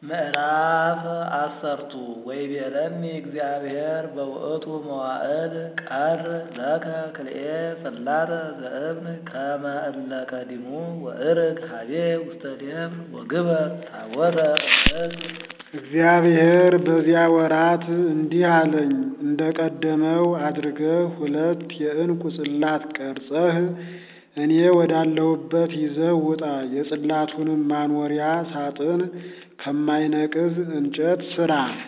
ምዕራፍ አሰርቱ ወይቤለኒ እግዚአብሔር በውእቱ መዋዕል ቀር ለከ ክልኤ ጽላተ ዘእብን ከመ እለ ቀዲሙ ወእርግ ሀቤ ውስተ ደብር ወግበር ታቦተ እምዕፅ እግዚአብሔር በዚያ ወራት እንዲህ አለኝ፣ እንደ ቀደመው አድርገህ ሁለት የዕንቁ ጽላት ቀርጸህ እኔ ወዳለሁበት ይዘህ ውጣ። የጽላቱንም ማኖሪያ ሳጥን ከማይነቅዝ እንጨት ሥራ።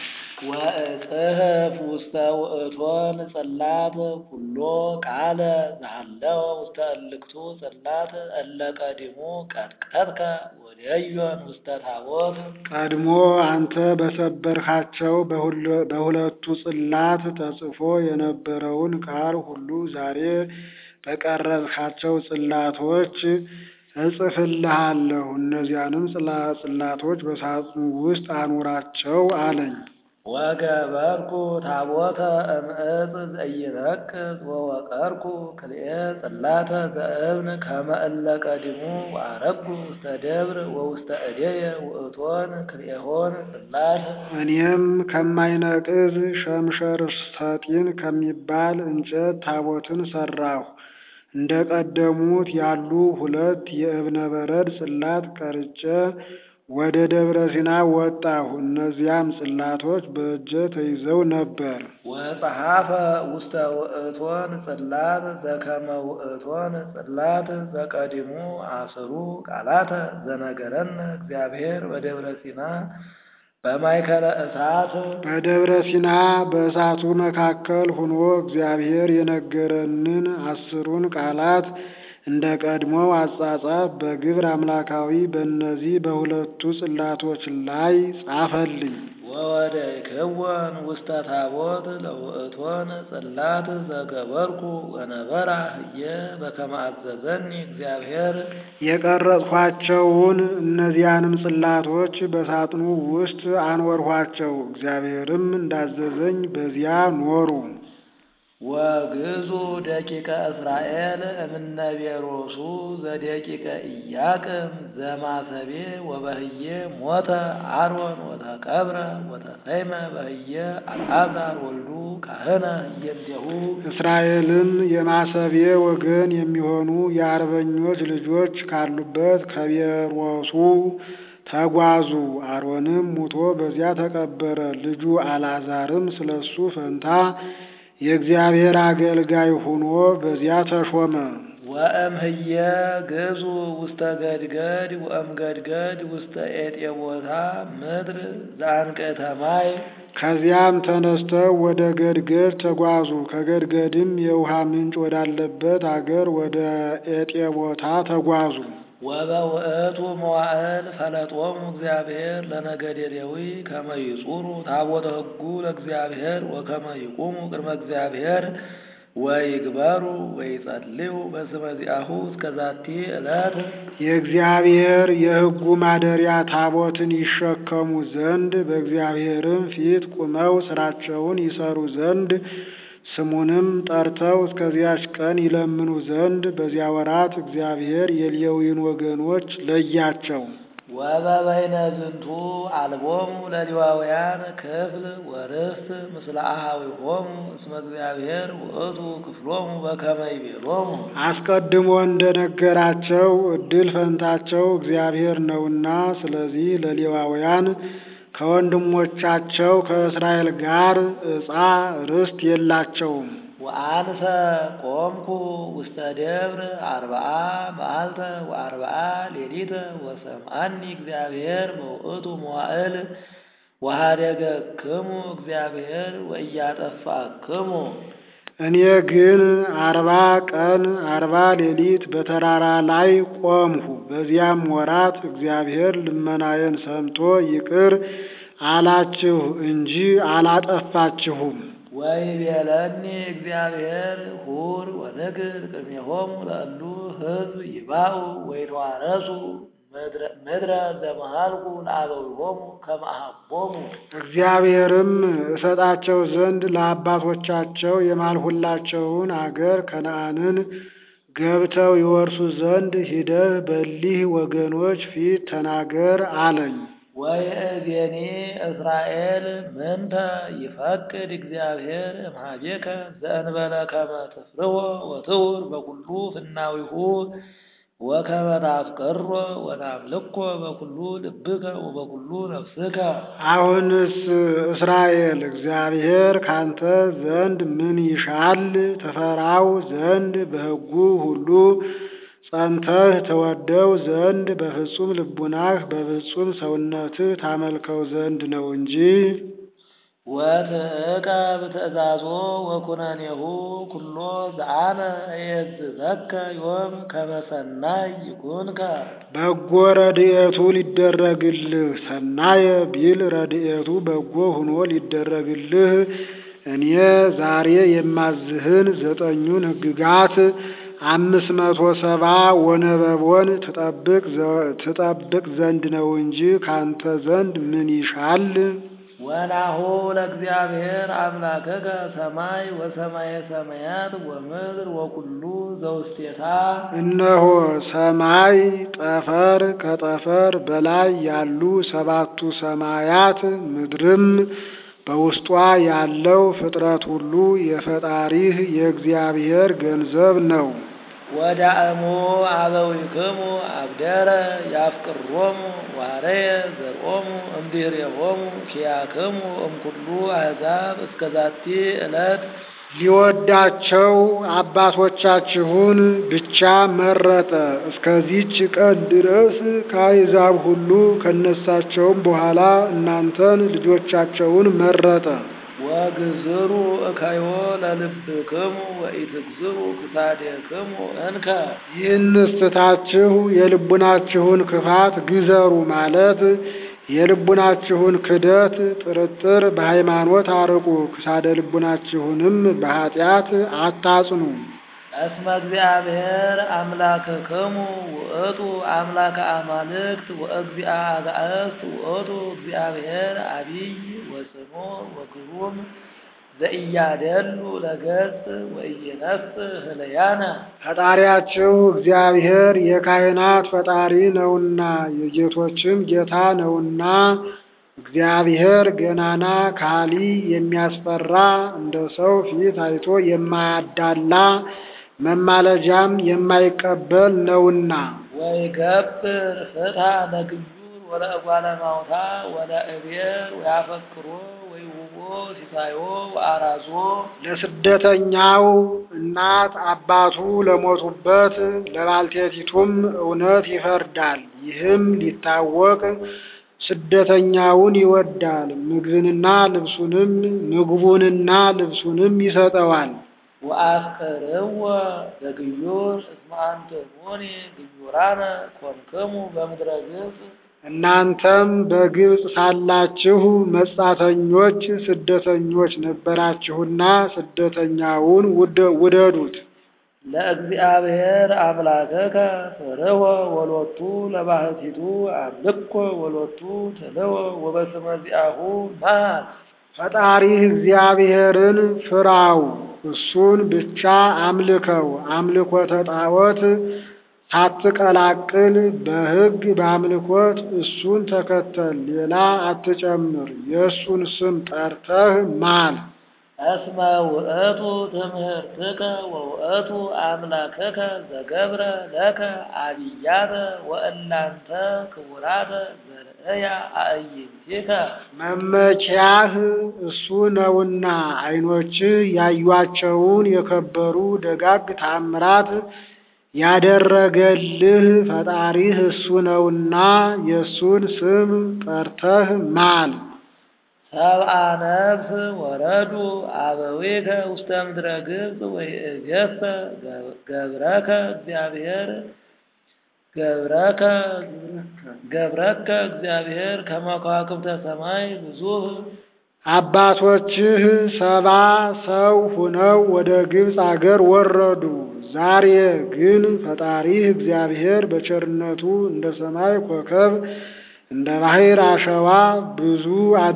ወእጽሕፍ ውስተ ውእቶን ጽላት ኩሎ ቃለ ዘሃለወ ውስተ እልክቱ ጽላት እለ ቀዲሙ ቀጥቀጥከ ወደዮን ውስተ ታቦት ቀድሞ አንተ በሰበርካቸው በሁለቱ ጽላት ተጽፎ የነበረውን ቃል ሁሉ ዛሬ በቀረጽካቸው ጽላቶች እጽፍልሃለሁ። እነዚያንም ጽላቶች በሳጥኑ ውስጥ አኑራቸው አለኝ። ወገበርኩ ታቦተ እምዕፅ ዘኢይረክስ ወወቀርኩ ክልኤ ጽላተ ዘእብን ከመ እለ ቀዲሙ ወአረግኩ ውስተ ደብር ወውስተ እዴየ ውእቶን ክልኤሆን ጽላት እኔም ከማይነቅዝ ሸምሸር ሰጢን ከሚባል እንጨት ታቦትን ሠራሁ። እንደ ቀደሙት ያሉ ሁለት የእብነ በረድ ጽላት ቀርጬ ወደ ደብረ ሲና ወጣሁ። እነዚያም ጽላቶች በእጄ ተይዘው ነበር። ወጸሐፈ ውስተ ውእቶን ጽላት ዘከመ ውእቶን ጽላት ዘቀዲሙ አስሩ ቃላተ ዘነገረነ እግዚአብሔር በደብረ ሲና በማእከለ እሳት በደብረ ሲና በእሳቱ መካከል ሆኖ እግዚአብሔር የነገረንን አስሩን ቃላት እንደ ቀድሞው አጻጻፍ በግብር አምላካዊ በእነዚህ በሁለቱ ጽላቶች ላይ ጻፈልኝ። ወወደይክወን ውስተ ታቦት ለውእቶን ጽላት ዘገበርኩ ወነበራ ህየ በከመ አዘዘኒ እግዚአብሔር የቀረጽኋቸውን እነዚያንም ጽላቶች በሳጥኑ ውስጥ አኖርኋቸው። እግዚአብሔርም እንዳዘዘኝ በዚያ ኖሩ። ወግዙ ደቂቀ እስራኤል እምነ ቤሮሱ ዘደቂቀ ኢያቅም ዘማሰቤ ወበህየ ሞተ አሮን ወተቀብረ ወተሰይመ በህየ አልዓዛር ወልዱ ካህነ ህየንቴሁ እስራኤልም የማሰቤ ወገን የሚሆኑ የአርበኞች ልጆች ካሉበት ከቤሮሱ ተጓዙ። አሮንም ሙቶ በዚያ ተቀበረ። ልጁ አልዓዛርም ስለሱ ፈንታ የእግዚአብሔር አገልጋይ ሆኖ በዚያ ተሾመ። ወእምህየ ግዙ ውስተ ገድገድ ወእምገድገድ ውስተ ኤጤቦታ ምድር ዘአንቅዕተ ማይ ከዚያም ተነስተው ወደ ገድገድ ተጓዙ። ከገድገድም የውሃ ምንጭ ወዳለበት አገር ወደ ኤጤቦታ ተጓዙ። ወበውእቱ መዋዕል ፈለጦሙ እግዚአብሔር ለነገደ ሌዊ ከመ ይጹሩ ታቦተ ሕጉ ለእግዚአብሔር ወከመ ይቁሙ ቅድመ እግዚአብሔር ወይግበሩ ወይጸልዩ በስመ ዚአሁ እስከ ዛቲ ዕለት የእግዚአብሔር የሕጉ ማደሪያ ታቦትን ይሸከሙ ዘንድ በእግዚአብሔርም ፊት ቁመው ሥራቸውን ይሰሩ ዘንድ ስሙንም ጠርተው እስከዚያች ቀን ይለምኑ ዘንድ በዚያ ወራት እግዚአብሔር የሌዊን ወገኖች ለያቸው። ወበበይነ ዝንቱ አልቦሙ ለሌዋውያን ክፍል ወርስት ምስለ አኀዊሆሙ እስመ እግዚአብሔር ውእቱ ክፍሎሙ በከመ ይቤሎሙ አስቀድሞ እንደነገራቸው ዕድል ፈንታቸው እግዚአብሔር ነውና፣ ስለዚህ ለሌዋውያን ከወንድሞቻቸው ከእስራኤል ጋር ዕፃ ርስት የላቸውም። ወአንሰ ቆምኩ ውስተ ደብር አርብዓ መዓልተ ወአርብዓ ሌሊተ ወሰምዓኒ እግዚአብሔር በውእቱ መዋዕል ወኀደገክሙ እግዚአብሔር ወኢያጠፋክሙ እኔ ግን አርባ ቀን አርባ ሌሊት በተራራ ላይ ቆምሁ። በዚያም ወራት እግዚአብሔር ልመናዬን ሰምቶ ይቅር አላችሁ እንጂ አላጠፋችሁም። ወይቤለኒ እግዚአብሔር ሁር ወንግር ቅድሜሆሙ ለእሉ ሕዝብ ይባኡ ወይተዋረሱ ምድረ ዘመሃልኩ ለአበዊሆሙ ከመ አኀቦሙ እግዚአብሔርም እሰጣቸው ዘንድ ለአባቶቻቸው የማልሁላቸውን አገር ከነዓንን ገብተው ይወርሱ ዘንድ ሂደህ በሊህ ወገኖች ፊት ተናገር አለኝ። ወይእዜኒ እስራኤል ምንተ ይፈቅድ እግዚአብሔር እምኀቤከ ዘእንበለ ከመ ትፍርሆ ወትውር በኩሉ ፍናዊሁ ወከመ ታፍቅሮ ወታምልኮ በኩሉ ልብከ ወበኩሉ ነፍስከ። አሁንስ እስራኤል እግዚአብሔር ካንተ ዘንድ ምን ይሻል? ትፈራው ዘንድ በሕጉ ሁሉ ጸንተህ ተወደው ዘንድ በፍጹም ልቡናህ በፍጹም ሰውነትህ ታመልከው ዘንድ ነው እንጂ ወትዕቀብ ትእዛዞ ወኩነኔሁ ኩሎ ዘአነ እየዝዘከ ዮም ከመ ሰናይ ይኩንከ። በጎ ረድኤቱ ሊደረግልህ ሰናየ ቢል ረድኤቱ በጎ ሆኖ ሊደረግልህ እኔ ዛሬ የማዝህን ዘጠኙን ሕግጋት አምስት መቶ ሰባ ወነበቦን ትጠብቅ ትጠብቅ ዘንድ ነው እንጂ ካንተ ዘንድ ምን ይሻል? ወናሁ ለእግዚአብሔር አምላከከ ሰማይ ወሰማየ ሰማያት ወምድር ወኩሉ ዘውስቴታ። እነሆ ሰማይ ጠፈር ከጠፈር በላይ ያሉ ሰባቱ ሰማያት ምድርም በውስጧ ያለው ፍጥረት ሁሉ የፈጣሪህ የእግዚአብሔር ገንዘብ ነው። ወዳእሙ አበዊክሙ አብደረ ያፍቅሮሙ ዋረየ ዘርኦሙ እምድኅሬሆሙ ኪያክሙ እምኩሉ አሕዛብ እስከ ዛቲ ዕለት ሊወዳቸው አባቶቻችሁን ብቻ መረጠ። እስከዚች ቀን ድረስ ከአሕዛብ ሁሉ ከነሳቸውም በኋላ እናንተን ልጆቻቸውን መረጠ። ወግዝሩ እከዮ ለልብክሙ ወኢትግዝሩ ክሳዴክሙ እንከ። ይህንስ ትታችሁ የልቡናችሁን ክፋት ግዘሩ ማለት የልቡናችሁን ክደት፣ ጥርጥር በሃይማኖት አርቁ፣ ክሳደ ልቡናችሁንም በኃጢአት አታጽኑ። እስመ እግዚአብሔር አምላክክሙ ውእቱ አምላከ አማልክት ወእግዚአ አጋእዝት ውእቱ እግዚአብሔር አቢይ ወጽኑ ወግሩም ዘኢያደሉ ለገጽ ወኢይነስእ ህለያነ። ፈጣሪያችሁ እግዚአብሔር የካህናት ፈጣሪ ነውና የጌቶችም ጌታ ነውና እግዚአብሔር ገናና ካሊ የሚያስፈራ እንደ ሰው ፊት አይቶ የማያዳላ መማለጃም የማይቀበል ነውና ወይገብር ፍትሐ ለግዩር ወለእጓለ ማውታ ወለእቤር ወያፈቅሮ ወይሁቦ ሲሳዮ ወአራዞ ለስደተኛው እናት አባቱ ለሞቱበት ለባልቴቲቱም እውነት ይፈርዳል። ይህም ሊታወቅ ስደተኛውን ይወዳል፣ ምግብንና ልብሱንም ምግቡንና ልብሱንም ይሰጠዋል። ወአፍቅርዎ ለግዩር እስመ አንትሙኒ ግዩራነ ኮንክሙ በምድረ ግብፅ እናንተም በግብፅ ሳላችሁ መጻተኞች ስደተኞች ነበራችሁና ስደተኛውን ውደ- ውደዱት። ለእግዚአብሔር አምላከከ ፍርህወ ወሎቱ ለባህቲቱ አምልኮ ወሎቱ ትልዎ ወበስመ ዚአሁ መሃል ፈጣሪህ እግዚአብሔርን ፍራው፣ እሱን ብቻ አምልከው። አምልኮተ ጣዖት ሳትቀላቅል በሕግ በአምልኮት እሱን ተከተል፣ ሌላ አትጨምር። የእሱን ስም ጠርተህ ማል። እስመ ውእቱ ትምህርትከ ወውእቱ አምላከከ ዘገብረ ለከ አብያተ ወእላንተ ክቡራተ ዘርእያ አእይንቲከ መመኪያህ እሱ ነውና ዓይኖችህ ያዩአቸውን የከበሩ ደጋግ ታምራት ያደረገልህ ፈጣሪህ እሱ ነውና የእሱን ስም ጠርተህ ማል። ሰብአ ነፍስ ወረዱ አበዊከ ውስተ ምድረ ግብፅ ወይእዜሰ ገብረከ እግዚአብሔር ገብረከ ገብረከ እግዚአብሔር ከመ ከዋክብተ ሰማይ ብዙህ አባቶችህ ሰባ ሰው ሁነው ወደ ግብፅ አገር ወረዱ። ዛሬ ግን ፈጣሪህ እግዚአብሔር በቸርነቱ እንደ ሰማይ ኮከብ እንደ ባሕር አሸዋ ብዙ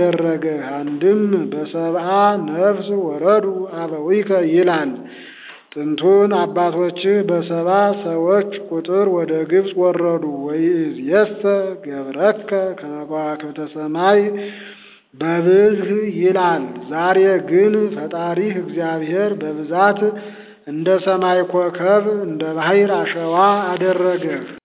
አደረገህ። አንድም በሰብአ ነፍስ ወረዱ አበዊከ ይላል። ጥንቱን አባቶችህ በሰባ ሰዎች ቁጥር ወደ ግብፅ ወረዱ። ወይእዜሰ ገብረከ ከመ ከዋክብተ ሰማይ በብዝህ ይላል። ዛሬ ግን ፈጣሪህ እግዚአብሔር በብዛት እንደ ሰማይ ኮከብ እንደ ባሕር አሸዋ አደረገህ።